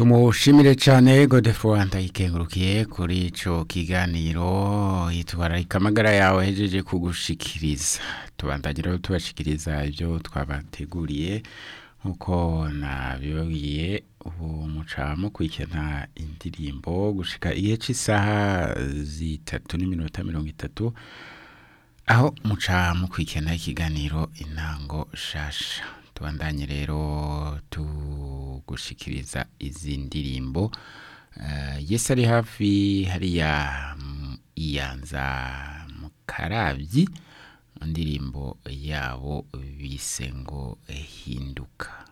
tumushimire cyane godefroid ndayikengurukiye kuri ico kiganiro yitwararika amagara yawe hejeje kugushikiriza tubandagira tubashikiriza ibyo twabateguriye nkuko nabibabwiye ubu muca mukurikirana indirimbo gushika igihe cy'isaha zitatu n'iminota mirongo itatu aho muca mukurikirana ikiganiro intango shasha tubandanye rero tugushikiriza izi ndirimbo uh, yesi ari hafi hariya iyanza mu karabyi indirimbo yabo bise ngo hinduka